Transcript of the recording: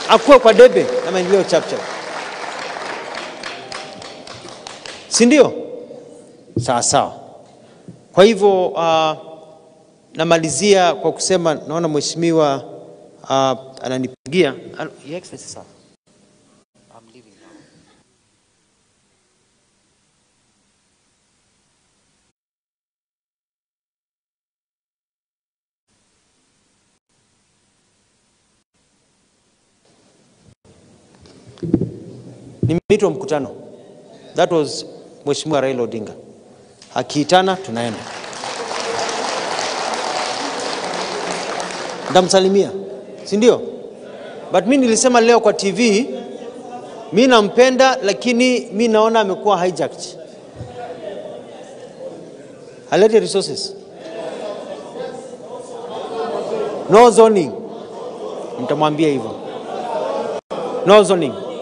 akuwe kwa debe na maendeleo chapchap, si ndio? Sawa sawa. Kwa hivyo uh, namalizia kwa kusema naona mheshimiwa uh, ananipigia. Alo, Your Excellency, sir. I'm leaving now. Nimeitwa mkutano. That was Mheshimiwa Raila Odinga. Akiitana tunaenda. Ndamsalimia, si ndio? But mi nilisema leo kwa TV, mi nampenda, lakini mi naona amekuwa hijacked. Alete resources. No zoning. Nitamwambia hivyo. No zoning.